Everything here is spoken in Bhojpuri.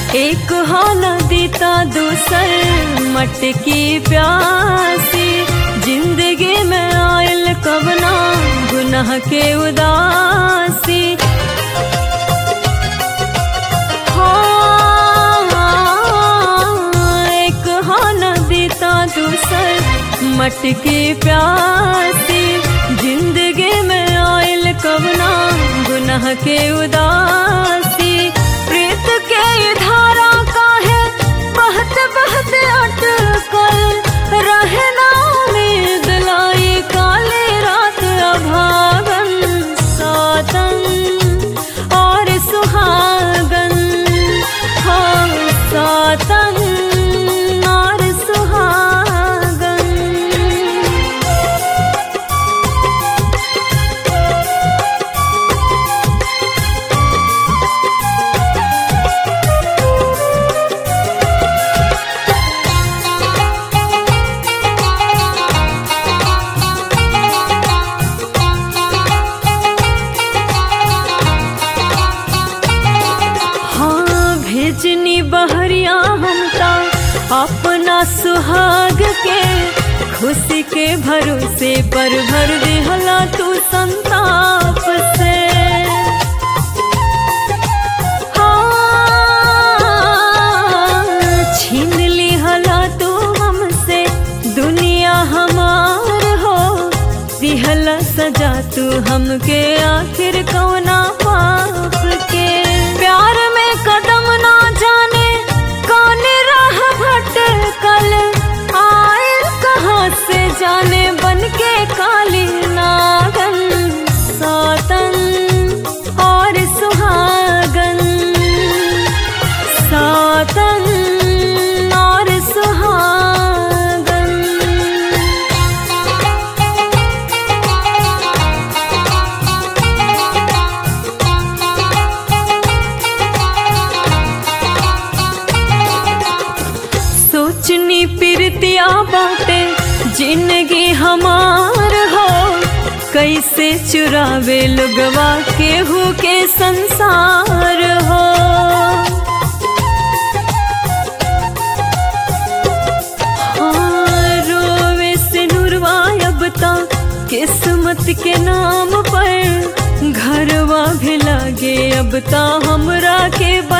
एक हाना दीता दूसर मटकी प्यासी जिंदगी में आयल कबना गुनाह के उदासी हाँ, एक हाना दीता दूसर मटकी प्यासी जिंदगी में आयल कबना गुनाह के उदासी प्रीत के ये धारा का है बहत बहत अटकल रहे ना उम्मीद लाई काले रात अभागन सातन और सुहागन हाँ सातन और सुहागन हाँ भेजनी बहरिया हमता अपना सुहाग के खुशी के भरोसे पर भर दिहला तू संताप से हाँ, छीन लिहला तू हमसे दुनिया हमार हो दिहला सजा तू हमके आखिर कौना पाप के प्यार में कदम ना जाने कौन राह भटकल आए कहाँ से जाने बन के काली नागन सातन और सुहागन सातन और सुहागन सोचनी पिरतिया बाटे जिंदगी हमार हो कैसे चुरावे लोगवा केहू के संसार हो हाँ, रोवे से नुरवा अब तक किस्मत के नाम पर घरवा भी लागे अब ता हमरा के बा